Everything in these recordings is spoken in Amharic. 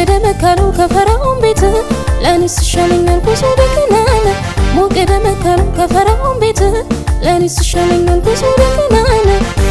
ሞገደ መካለው ከፈርዖን ቤት ለእኔስ ይሻለኛል ጉዞ በከነዓን ሞገደ መካለው ከፈርዖን ቤት ለእኔስ ይሻለኛል ጉዞ በከነዓን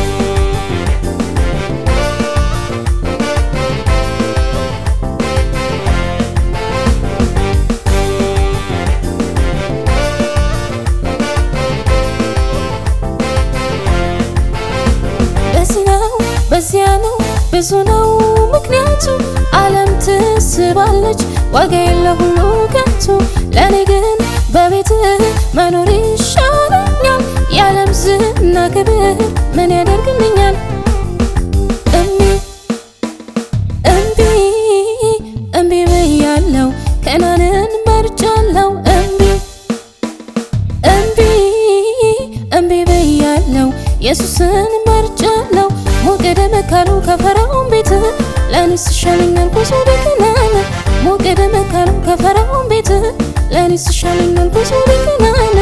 በዚህ ነው በዚያ ነው ብዙ ነው ምክንያቱ ዓለም ትስባለች ዋጋ የለ ሁሉ ከንቱ ለእኔ ግን በቤትህ መኖር ይሻለኛል የዓለም ዝና ክብር ምን ያደርግልኛል እምቢ እምቢ እምቢ ብያለው ከነዓንን መርጫለው እምቢ እምቢ እምቢ ብያለው ኢየሱስን መርጫለው ሞገደ መካለው ከፈርዖን ቤት ለእኔስ ይሻለኛል ጉዞ በከነዓን ሞገደ መካለው ከፈርዖን ቤት ለእኔስ ይሻለኛል ጉዞ በከነዓን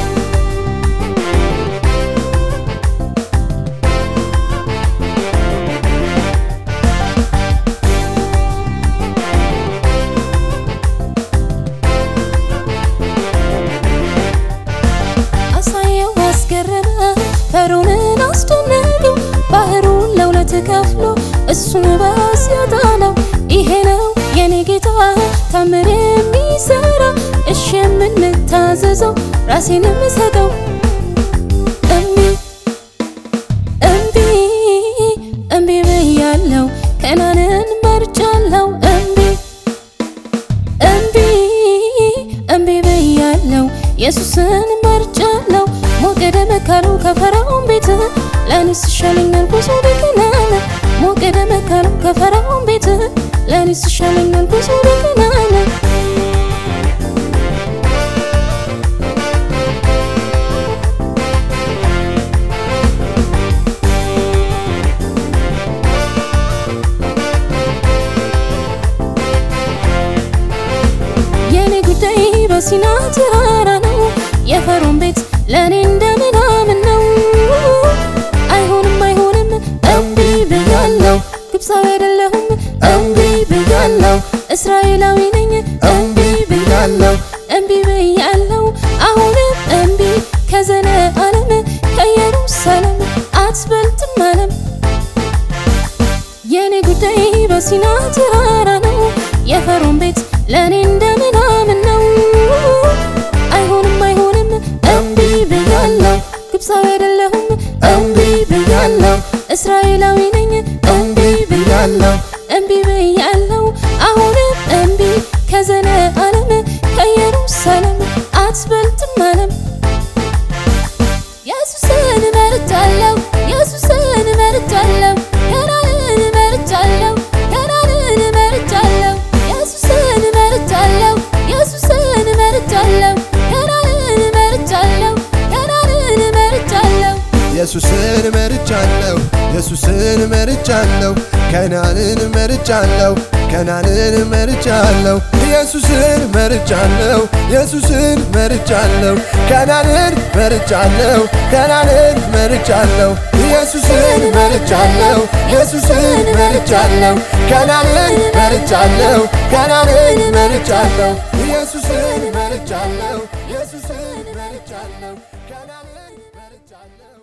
አሳየው አስገረመ ፈርዖንን አስደነቀው ባህሩን ለሁለት ከፍሎ እሱን በአስያ ጣለው ይሄ ነው የኔ ጌታ ታምር የሚሰራ እሺ የምንታዘዘው ራሴን የምሰጠው እምቢ እምቢ እምቢ ብያለው ከነዓንን መርጫለው እምቢ እምቢ እምቢ ብያለው ኢየሱስን መርጫለው ሞገደ መካለው ከፈርዖን ቤት ለእኔስ ይሻለኛል ጉዞ በከነዓን ሞገደ መካለው ከፈርዖን ቤት ለእኔስ ይሻለኛል ጉዞ በከነዓን የኔ ጉዳይ በሲና ተራራ ነው የፈርዖን ቤት ለእኔ እንደምናምን ነው አይሆንም አይሆንም እምቢ ብያለው ግብፃዊ አይደለሁም እምቢ ብያለው እስራኤላዊ ነኝ እምቢ ብያለው እምቢ ብያለው አሁንም እምቢ ከዘለዓለም ከኢየሩሳሌም አትበልጥም ዓለም የኔ ጉዳይ በሲና ተራራ ነው የፈርዖን ቤት ለእኔ እንደምናምን ነው አይሆንም አይሆንም እምቢ ብያለው ግብፃዊ አይደለሁም እምቢ ብያለው እስራኤላዊ ነኝ እምቢ ብያለው እምቢ ብያለው አሁንም እምቢ ከዘለዓለም ከኢየሩሳሌም አትበልጥም ዓለም ኢየሱስን መርጫለው ኢየሱስን መርጫለው ከነዓንን መርጫለው ከነዓንን መርጫለው ኢየሱስን መርጫለው ኢየሱስን መርጫለው ከነዓንን መርጫለው ከነዓንን መርጫለው ኢየሱስን መርጫለሁ ኢየሱስን መርጫለሁ ከነዓንን መርጫለሁ ከነዓንን መርጫለሁ ኢየሱስን መርጫለሁ ኢየሱስን መርጫለሁ ከነዓንን መርጫለሁ ከነዓንን መርጫለሁ ኢየሱስን መርጫለሁ ኢየሱስን መርጫለሁ ከነዓንን መርጫለሁ ከነዓንን መርጫለሁ ኢየሱስን መርጫለሁ ኢየሱስን መርጫለሁ ከነዓንን መርጫለሁ